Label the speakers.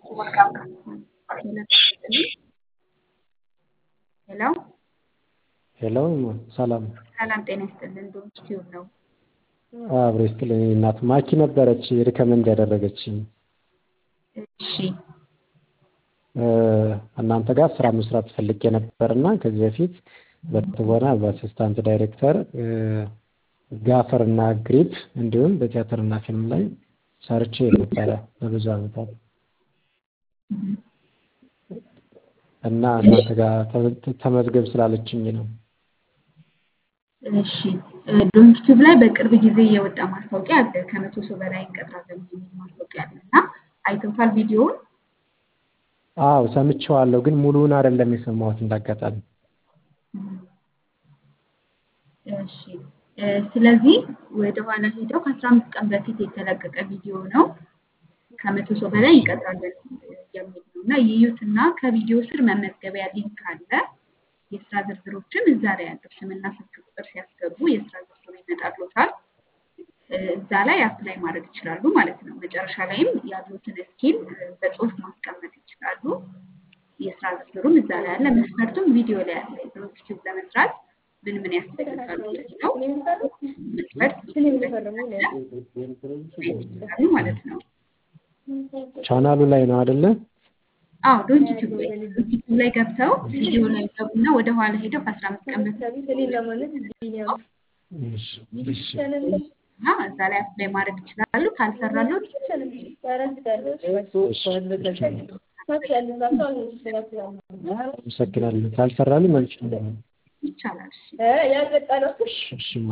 Speaker 1: ሄሎ
Speaker 2: ሄሎ ሰላም
Speaker 1: ሰላም ጤና ይስጥልን ዶንት ቲዩብ ነው።
Speaker 2: አብሮ ይስጥልኝ እናት ማኪ ነበረች ሪከመንድ ያደረገችኝ
Speaker 1: እሺ
Speaker 2: እናንተ ጋር ስራ መስራት ፈልጌ ነበርና ከዚህ በፊት በትወና በአሲስታንት ዳይሬክተር ጋፈር እና ግሪፕ እንዲሁም በቲያትር እና ፊልም ላይ ሰርቼ ነበረ ለብዙ ዓመታት እና እናንተ ጋር ተመዝገብ ስላለችኝ ነው።
Speaker 1: እሺ ዶንት ቲዩብ ላይ በቅርብ ጊዜ የወጣ ማስታወቂያ አለ። ከመቶ ሰው በላይ እንቀጥራለን የሚል ማስታወቂያ አለ እና አይተውታል ቪዲዮውን?
Speaker 2: አዎ ሰምቼዋለሁ፣ ግን ሙሉውን አይደለም የሰማሁት እንዳጋጣሚ።
Speaker 1: እሺ ስለዚህ ወደ ኋላ ሄደው ከአስራ አምስት ቀን በፊት የተለቀቀ ቪዲዮ ነው። ከመቶ ሰው በላይ እንቀጥራለን የሚል ነው እና ይዩትና ከቪዲዮ ስር መመዝገቢያ ሊንክ አለ። የስራ ዝርዝሮችን እዛ ላይ ያለው ስምና ስልክ ቁጥር ሲያስገቡ የስራ ዝርዝሩ ይመጣልዎታል። እዛ ላይ አፕላይ ማድረግ ይችላሉ ማለት ነው። መጨረሻ ላይም ያሉትን ስኪል በጽሁፍ ማስቀመጥ ይችላሉ። የስራ ዝርዝሩም እዛ ላይ አለ። መስፈርቱም ቪዲዮ ላይ አለ። ዶንት ቲዩብ ለመስራት ምን ምን ያስፈልጋሉ የሚለው መስፈርት ቪዲዮ ላይ ስላለ ማየት ይችላሉ ማለት ነው።
Speaker 2: ቻናሉ ላይ ነው አይደለ?
Speaker 1: አዎ ዶንት ቲዩብ ላይ ዶንት ቲዩብ ላይ ገብተው ቪዲዮ ላይ ገቡና ወደ ኋላ ሄደው ከአስራ አምስት ቀን በፊት እና እዛ ላይ አፕላይ ማድረግ ይችላሉ። ካልሰራሎት
Speaker 2: አመሰግናለሁ። ካልሰራልኝ መልሼ
Speaker 1: ይቻላል። እሺ
Speaker 2: እሺ